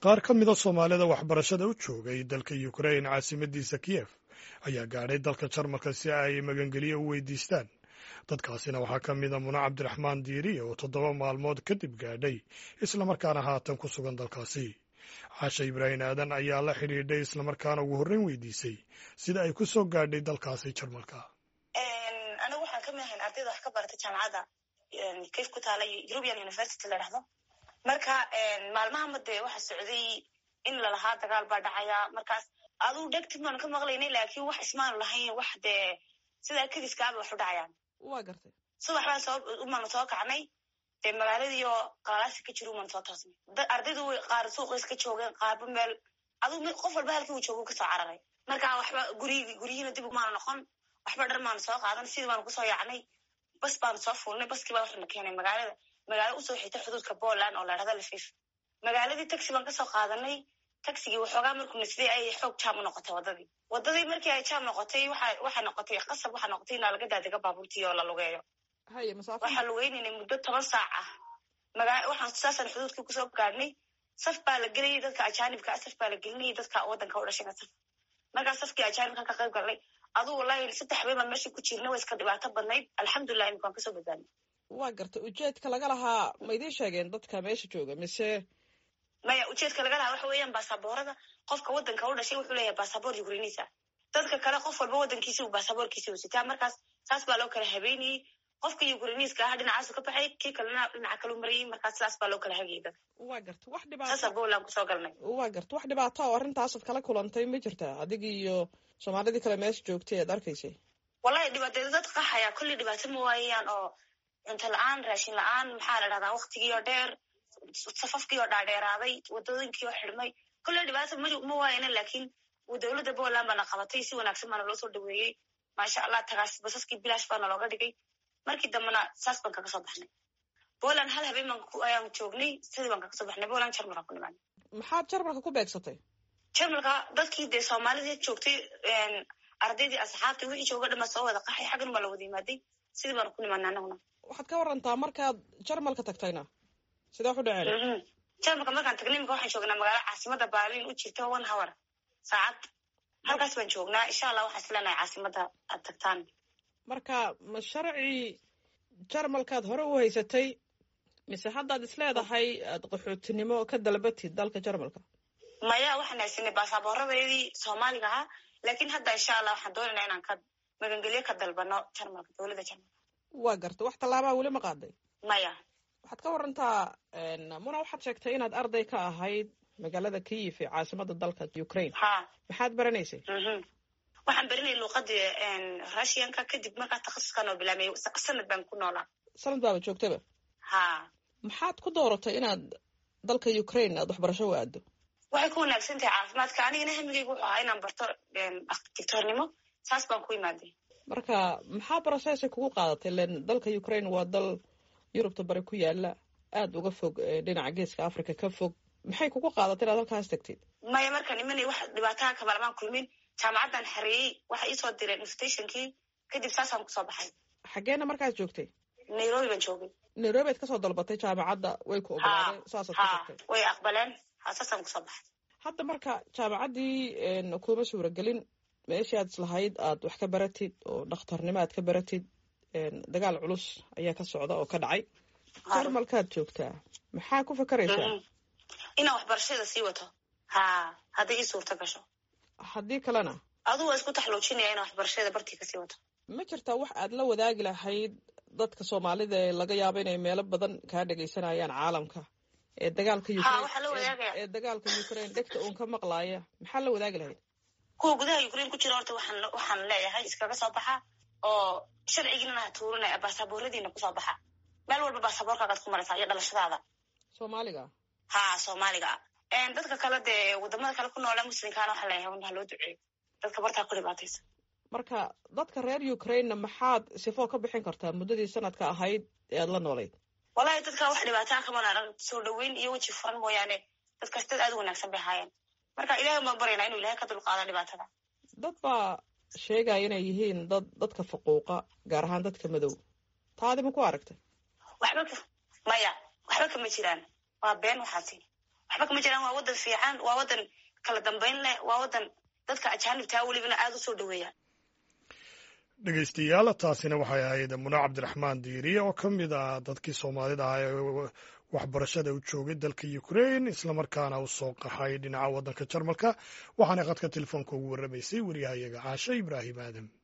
qaar ka mida soomaalida waxbarashada u joogay dalka ukrain caasimadiisa kiyef ayaa gaadhay dalka jarmalka si ay magangeliyo u weydiistaan dadkaasina waxaa ka mida muna cabdiraxmaan diiri oo toddoba maalmood kadib gaadhay islamarkaana haatan ku sugan dalkaasi caasha ibraahim aadan ayaa la xidhiidhay islamarkaana ugu horreyn weydiisay sida ay ku soo gaadhay dalkaasi jarmalka anigu waxaan ka mid ahayn ardayda wax ka barata jaamacadda kayf ku taala european university la dhahdo marka maalmahama dee waxa socday in lalahaa dagaal baa dhacaya markaas aduu dhegtid baanu ka maqlaynay laakiin wax ismaanu lahayn wax dee sidaa kediskaaba wax u dhacayaan waa gartay subax baan soo umaanu soo kacnay dee magaaladiiyo qalalaasi ka jiro umaanu soo toosnay ardaydu qaar suuqays ka joogeen qaarba meel aduu qof walba halkii uu joogo kasoo cararay marka waxba gurigi guryihiina dib umaanu noqon waxba dhar maanu soo qaadan sidii baanu kusoo yaacnay bas baanu soo fuulnay baskii baa waxana keenay magaalada magaalo usoo xigta xuduudka poland oo la dhahda lafif magaaladii taxi baan kasoo qaadanay taxigii waxoogaa markuuna sidii ay xoog jaam u noqotay waddadii waddadii markii ay jaam noqotay waxa waxay noqotay qasab waxaa noqotay inaa laga daadega baabuurtii oo la lugeeyo haye masaafo waxaa lugeynaynay muddo toban saac ah magaa waxaan saasaan xuduudkii kusoo gaadhnay saf baa la gelayay dadka ajaanibka ah saf baa la gelinayay dadka waddanka u dhashayna saf markaa safkii ajaanibka ka qayb galnay aduu wallahi saddex habeen baan meeshii ku jirna way iska dhibaato badnayd alxamdulilah imika waan kasoo badbaadnay waa gartay ujeedka laga lahaa ma idiin sheegeen dadka meesha jooga mise maya ujeedka laga lahaa waxa weeyaan baasaboorada qofka waddanka u dhashay wuxuu leeyahay baasaboor ukrainisa dadka kale qof walba waddankiisi u baasaboorkiisi u sitaa markaas saas baa loo kala habeynayey qofka ukrainiiska ahaa dhinacaasu ka baxay kii kalena dhinaca kalu marayay markaas sidaas baa loo kala hagayay dadka waa gartay wax saasa dhibaato poland kusoo galnay waa gartay wax dhibaato oo arrintaasaad kala kulantay ma jirtaa adigii iyo soomaalidii kale meesha joogtay ead arkaysay wallahi dhibaateeda dad qaxaya kulli dhibaato ma waayayaan oo cunto la-aan raashin la-aan maxaa la dhahdaa waktigii oo dheer safafkii oo dhaadheeraaday wadooyinkii oo xidhmay kulle dhibaato ma ma waayana laakiin dowladda poland baana qabatay si wanaagsan baana loo soo dhaweeyey maasha allah tagaas basaskii bilaash baana looga dhigay markii dambena saas baan kaga soo baxnay poland hal habeen baan ayaan joognay sidii baan kaga soo baxnay poland jarmalka ku nimaanay maxaad jarmalka ku beegsatay jarmalka dadkii dee soomaalidii joogtay ardaydii asxaabtii wixii jooga dhama soo wada qaxay xaggan baa la wada yimaaday sidii baanu ku nimaanay anaguna waxaad ka warantaa markaad jarmalka tagtayna sidee wax u dhaceen jarmalka markaan tagnay imika waxaan joognaa magaalo caasimada berlin u jirta one hour saacad halkaas baan joognaa insha allah waxaan isleenahay caasimada aad tagtaan marka ma sharci jarmalkaad hore u haysatay mise haddaad is leedahay aad qaxootinimo ka dalbatid dalka jarmalka maya waxaan haysanay baasaabooradaydii soomaaliga ahaa laakiin hadda insha allah waxaan doonaynaa inaan ka magangelyo ka dalbano jarmalka dowladda jarmalka waa gartay wax tallaabaa weli ma qaaday maya waxaad ka warantaa muna waxaad sheegtay inaad arday ka ahayd magaalada kiyif ee caasimada dalka ukraine ha maxaad baranaysay mhm waxaan berinay luuqadii russianka kadib markaa takhasuskan oo bilaamay sanad baan ku noolaa sanad baaba joogtaba ha maxaad ku dooratay inaad dalka ukraine aad waxbarasho u aado waxay ku wanaagsan tahay caafimaadka anigana hamigaygu wuxuu ahaa inaan barto digtoornimo saas baan ku imaaday marka maxaa barashadaasi kugu qaadatay len dalka ukraine waa dal yurubta bari ku yaala aada uga fog ee dhinaca geeska africa ka fog maxay kugu qaadatay inaad halkaas tagtid maya markaan imanay wax dhibaataha kabalamaan kulmin jaamacaddan xareeyey waxa iisoo direen invitationkii kadib saasaan kusoo baxay xaggeena markaas joogtay nairobi baan joogay nairobi aad kasoo dalbatay jaamacadda way ku ha ogolaadeen saasaad ku ha tagtay way aqbaleen ha saasaan kusoo baxay hadda marka jaamacaddii kuma suuragelin meeshii aad islahayd aad wax ka baratid oo dhakhtarnimo aad ka baratid dagaal culus ayaa ka socda oo ka dhacay jarmalkaad joogtaa maxaa ku fakaraysaa Mhm. inaan waxbarashada sii wato ha hadday ii suurto gasho haddii kalena aduu waa isku taxluujinaya inaan waxbarashada bartii kasii wato ma jirtaa wax aad la wadaagi lahayd dadka soomaalida ee laga yaabo inay meelo badan kaa dhegaysanayaan caalamka ee dagaalka Ha, Ukraine- waxaa la wadaagaya. ee- ee dagaalka ukraine dhegta uun ka maqlaaya maxaa la wadaagi lahayd kuwa gudaha ukraine ku jira horta waxaan waxaan leeyahay iskaga soo baxa oo sharcigiinana ha tuurinaya baasabooradiina kusoo baxa meel walba baasaboorkaagaad ku maraysaa iyo dhalashadaada soomaaliga ha soomaaliga ah dadka kale dee wadamada kale ku noola muslimkaana waxaa leeyahay un ha loo duceeyo dadka bartaa ku dhibaataysa marka dadka reer ukrainena maxaad sifoo ka bixin kartaa muddadii sanadka ahayd ee aad la noolayd wallahi dadka wax dhibaataa kaman arag soo dhaweyn iyo weji furan mooyaane dadkaas dad aad u wanaagsan bay ahaayeen marka ilahay baan baryaynaa inuu ilahay ka dulqaado dhibaatada dad baa sheegaya inay yihiin dad dadka faquuqa gaar ahaan dadka madow taadi ma ku aragtay waxba ka maya waxba kama jiraan waa been waxaasi waxba kama jiraan waa wadan fiican waa wadan kala dambayn leh waa wadan dadka ajaanibtaa welibana aada u soo dhaweeya dhegeystayaal taasina waxay ahayd muna cabdiraxmaan diiriye oo ka mid ah dadkii soomaalida ah ee waxbarashada u joogay dalka ukrain islamarkaana u soo qaxay dhinaca waddanka jarmalka waxaana khadka telefoonka ugu warramaysay waryahayaga caashe ibraahim aadam